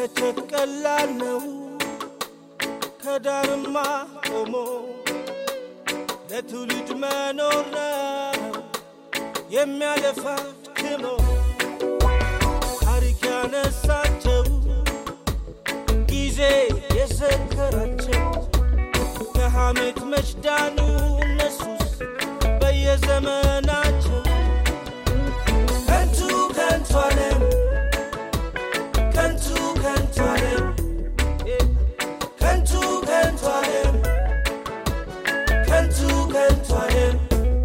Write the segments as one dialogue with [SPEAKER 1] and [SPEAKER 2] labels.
[SPEAKER 1] መተቸት ቀላል ነው፣ ከዳርማ ቆሞ ለትውልድ መኖር ነው የሚያለፋ ክሞ ታሪክ ያነሳቸው ጊዜ የዘከራቸው ከሐሜት መችዳኑ እነሱስ በየዘመናቸው ከንቱ ከንቱ ዓለም ከንቱ ከንቱ ዓለም ከንቱ ከንቱ ዓለም ከንቱ ከንቱ ዓለም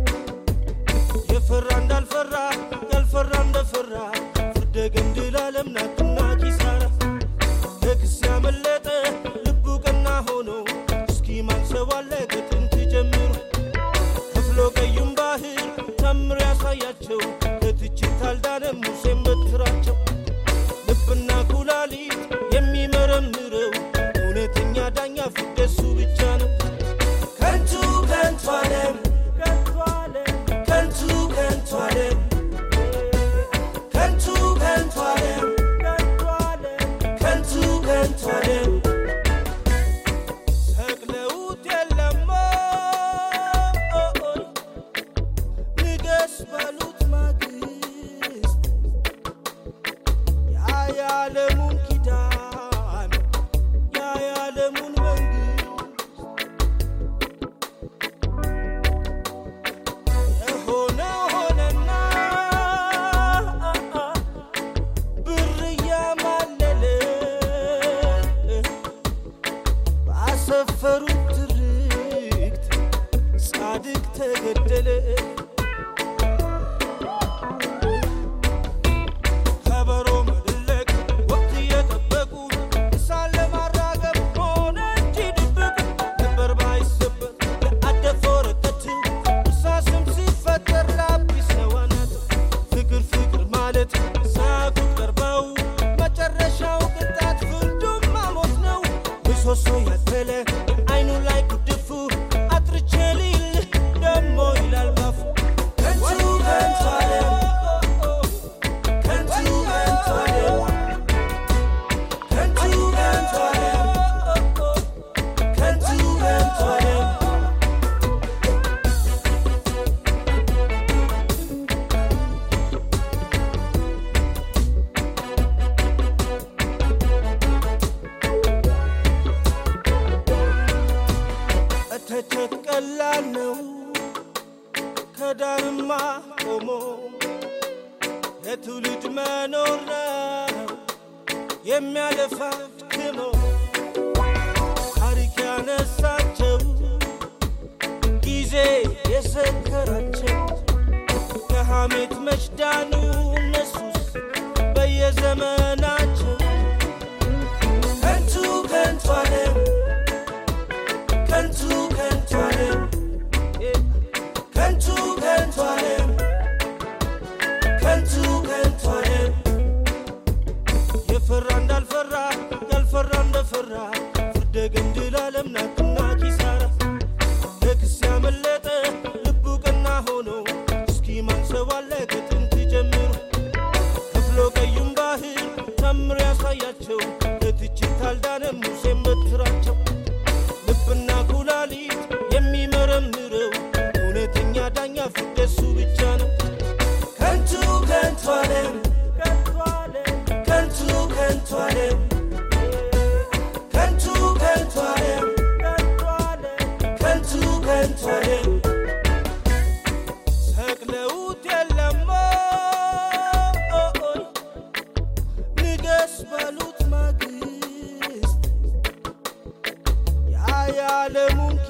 [SPEAKER 1] የፈራ እንዳልፈራ ያልፈራ እንደፈራ ፍርደ ገምድል ዓለም ናትና ኪሳራ ከክስ ያመለጠ ልቡ ቀና ሆኖ እስኪ ማንሰባለ ከጥንት ጀምሮ ከፍሎ ቀዩም ባህር ታምር ያሳያቸው ከትችት አልዳነም ሙሴን በትራቸው ልብና ኩላሊት የሚመረምረው እውነተኛ ዳኛ ፍርድ እሱ ብቻ ነው። ከንቱ ከንቱ ዓለም ከንቱ ዓለም ከንቱ ከንቱ ዓለም ከንቱ ከንቱ ዓለም ከንቱ ዓለም ከንቱ ከንቱ ዓለም ሰቅለውት የለም ኦይ ንገስ ባሉት ማግስት ያ የዓለሙን ኪዳን ያ የዓለሙን መንግስት የሆነ ሆነና ብር እያማለለ ባሰፈሩት ትርክት ጻድቅ ተገደለ። ከበሮ መድለቅ ወቅት እየጠበቁ እሳት ለማራገብ ሆነ እንጂ ድብቅ ነበር ባይሰበር ለአደፈ ወረቀት እርሳስም ሲፈጠር ላጲስ ነዋናት ፍቅር ፍቅር ማለት ሳያውቁት ቀርበው መጨረሻው ቅጣት ፍርዱም ማሞት ነው። ምሰሶ ያተለ አይኑ ላይ ጉድፉ አጥርቼ ልይልህ ደሞ ይላል ባፉ ከንቱ ከንቱ ዓለም ከንቱ ከንቱ ዓለም ከንቱ ከንቱ ዓለም ከንቱ ከንቱ ዓለም መተቸት ቀላል ነው፣ ከዳርማ ቆሞ ለትውልድ መኖር ነው የሚያለፋ ክሞ ታሪክ ያነሳቸው ጊዜ የዘከራቸው ከሐሜት መችዳኑ እነሱስ በየዘመናቸው ከንቱ ከንቱ ዓለም ከንቱ ከንቱ ዓለም ከንቱ ከንቱ ዓለም ከንቱ ከንቱ ዓለም የፈራ እንዳልፈራ ያልፈራ እንደፈራ ፍርደ ገምድል ዓለም ናትና ኪሳራ ከክስ ያመለጠ ልቡ ቀና ሆኖ እስኪ ማንሰባለ ከጥንት ጀምሮ ከፍሎ ቀዩም ባህር ታምር ያሳያቸው ለትችት አልዳነም ሙሴን በትራቸው ልብና ኩላሊት የሚመረምረው እውነተኛ ዳኛ ፍርድ እሱ ብቻ ነው። ከንቱ ከንቱ ዓለም ከንቱ ዓለም ከንቱ ከንቱ ዓለም ከንቱ ከንቱ ዓለም ከንቱ ዓለም ከንቱ ከንቱ ዓለም ሰቅለውት የለም ኦይ ንገስ ባሉት ማግስት ያ የዓለሙን